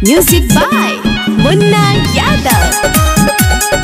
Music by Munna Yadav.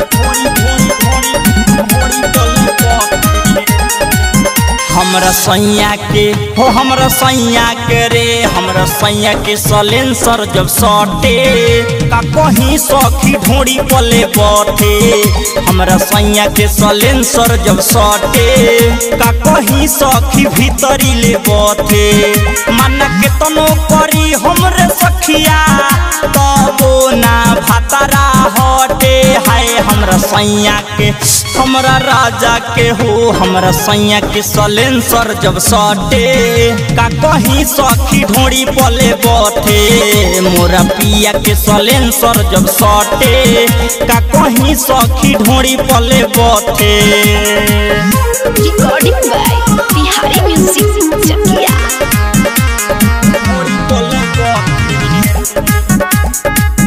हमरा सैया के हो हमरा सैया के रे हमरा सैया के सलेंसर जब सटे का कहीं सखी ढोड़ी पले बटे हमरा सैया के सलेंसर जब सटे का कहीं सखी भीतरी ले बटे मन के तनो करी हमरे सखिया तबो ना भातारा हटे हाय हमरा सैया के हमरा राजा के हो हमरा सैया के सलेंसर जब सटे का कहीं सखी ढोड़ी पले बटे मोरा पिया के सलेंसर जब सटे का कहीं सखी ढोड़ी पले बटे Recording by Bihari Music Chakia. ढोड़ी पले बटे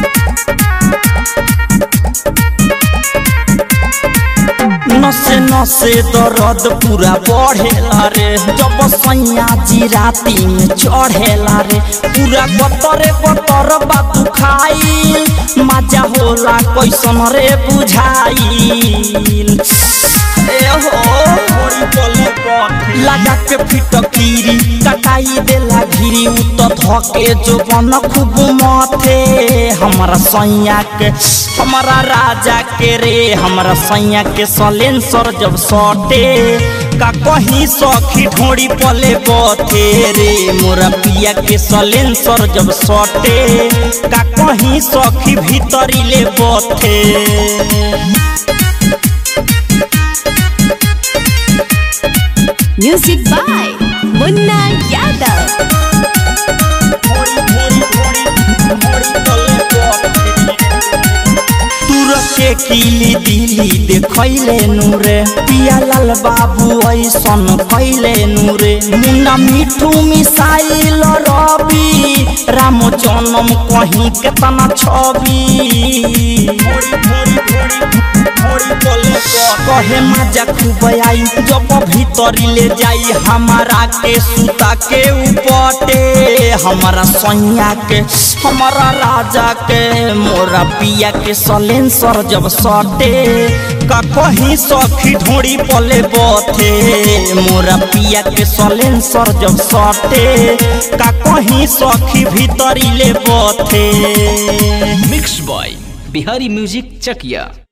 नसे नसे दर्द पूरा बढ़ेला रे जब सैया जी राती में चढ़ेला रे पूरा गतरे गतर बात खाइल मजा होला कैसन रे बुझाइल ए हो लगा के फिटकीरी कटाई देला घिरी उ तो धके जो बन खूब मथे हमारा सैया के हमारा राजा के रे हमारा सैया के सलेंसर जब सटे का कहीं सखी ढोड़ी पले बथे रे मोरा पिया के सलेंसर जब सटे का कहीं सखी भीतरी ले बथे Music by Munna Yadav. तुरके किली दिली देखैले नूरे पिया लाल बाबू ऐसन कैले नूरे मुन्ना मिठू मिसाइल रवि राम जनम कहीं केतना छवि कहे मजा खूब आई जब भीतरी ले जाई हमारा के सुता के उपटे हमारा सैया के हमारा राजा के मोरा पिया के सलेंसर जब सटे का कहीं सखी ढोड़ी पले बथे मोरा पिया के सलेंसर जब सटे का कहीं सखी भीतरी ले बथे mix by Bihari music Chakiya